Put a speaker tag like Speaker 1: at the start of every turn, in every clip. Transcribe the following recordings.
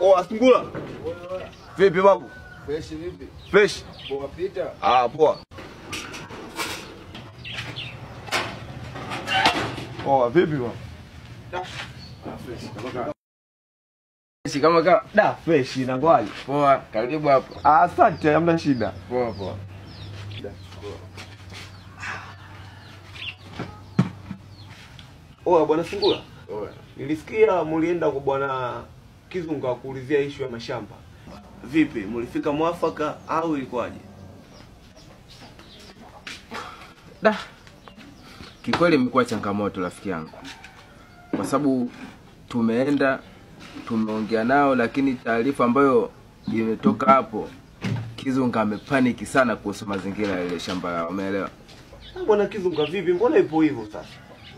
Speaker 1: Oh, Asungula. Vipi babu?
Speaker 2: Fresh vipi?
Speaker 1: Fresh.
Speaker 2: Poa pita.
Speaker 1: Ah, poa. Poa, vipi babu?
Speaker 2: Fresh kama kama.
Speaker 1: Da, fresh inangwaje?
Speaker 2: Poa, karibu hapo.
Speaker 1: Ah, asante, hamna shida.
Speaker 2: Poa poa.
Speaker 1: Oh, bwana Sungula.
Speaker 2: Poa.
Speaker 1: Nilisikia mulienda kwa bwana Kizunga kuulizia ishu ya mashamba. Vipi, mulifika mwafaka au ilikuwaje?
Speaker 2: Da. Kikweli imekuwa changamoto rafiki yangu. Kwa sababu tumeenda tumeongea nao lakini taarifa ambayo imetoka hapo Kizunga amepaniki sana kuhusu mazingira ya ile shamba lao, umeelewa?
Speaker 1: Ah, Bwana Kizunga vipi? Mbona ipo hivyo sasa?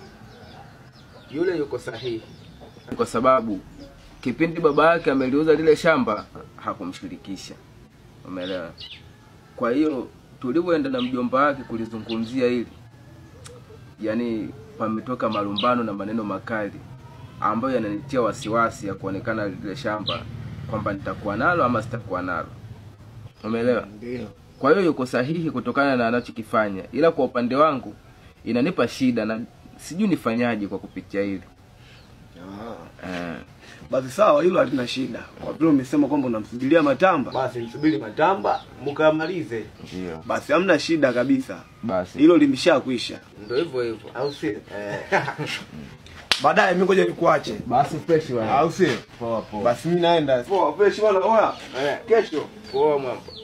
Speaker 2: Yule yuko sahihi, kwa sababu kipindi baba yake ameliuza lile shamba hakumshirikisha, umeelewa? Kwa hiyo tulivyoenda na mjomba wake kulizungumzia hili, yani pametoka malumbano na maneno makali ambayo yananitia wasiwasi ya kuonekana lile shamba kwamba nitakuwa nalo ama sitakuwa nalo, umeelewa?
Speaker 1: Ndio.
Speaker 2: Kwa hiyo yuko sahihi kutokana na anachokifanya, ila kwa upande wangu inanipa shida na sijui nifanyaje kwa kupitia hili
Speaker 1: Ah.
Speaker 2: eh.
Speaker 1: Basi sawa, hilo halina shida. Kwa vile umesema kwamba unamsubiria Matamba, basi msubiri Matamba mkamalize.
Speaker 2: Ndio.
Speaker 1: Basi hamna shida kabisa,
Speaker 2: Basi
Speaker 1: hilo limeshakwisha,
Speaker 2: ndio hivyo hivyo.
Speaker 1: au sio? Baadaye mimi ngoja nikuache,
Speaker 2: Basi fresh bwana.
Speaker 1: au sio?
Speaker 2: Poa poa.
Speaker 1: Basi mimi naenda. Poa, fresh bwana. Oya, kesho
Speaker 2: Poa mwamba.